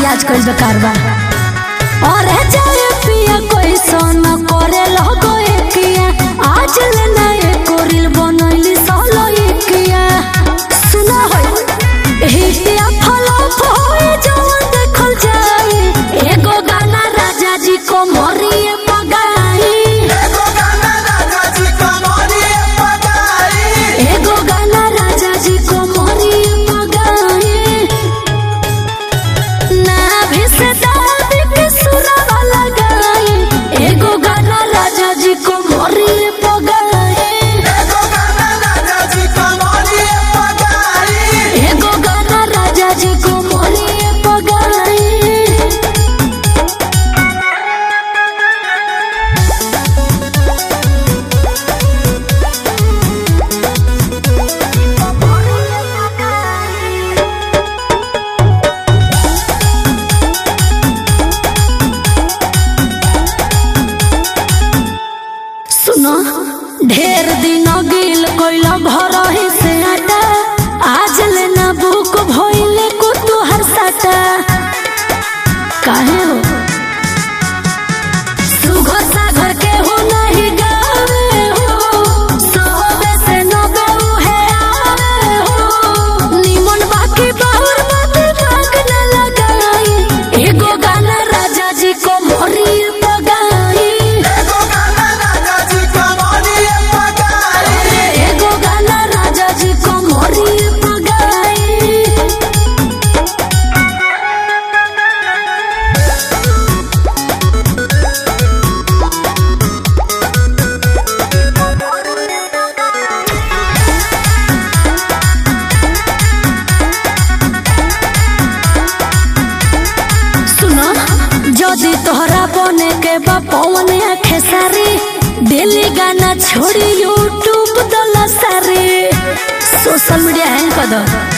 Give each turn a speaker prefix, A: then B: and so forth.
A: रियाज कइल बेकार बा और जाए पिया कोई सोना करे लगो एकिया आज ले ना एको रील बनैली सोलो एकिया सुना होय हिटिया फलप होए जवन देखल जाए एगो गाना राजा जी को मोरिए पगाई
B: एगो गाना राजा जी कमरिए पगाई
A: एगो गाना राजा जी को मोरिए पगाई ना भी से दादी के सुरवा लगाई एगो गाना राजा जी को मोरिए पगाई
B: एगो गाना राजा जी कमरिए पगाई
A: एगो गाना राजा जी को मोरिए पगाई सुनो ढेर दिन गिल कोइला भर ही से आटा आज लेना बुक भइले को तू हर साटा काहे हो सुघर सागर के हो नहीं गावे हो सोबे से नबे उहे आवे हो निमन बाकी बाहुर बाती भाग न लगाई एगो गाना राजा जी को मोरी पगाई
B: एगो गाना राजा जी कमरिए पगाई
A: एगो गाना राजा जी को मोरी पगाई सुनो जदि तोहरा बने के बा पवन आखे सारी डेली गाना छोड़ी यूट्यूब दला सारी सोशल मीडिया हैंग कर दो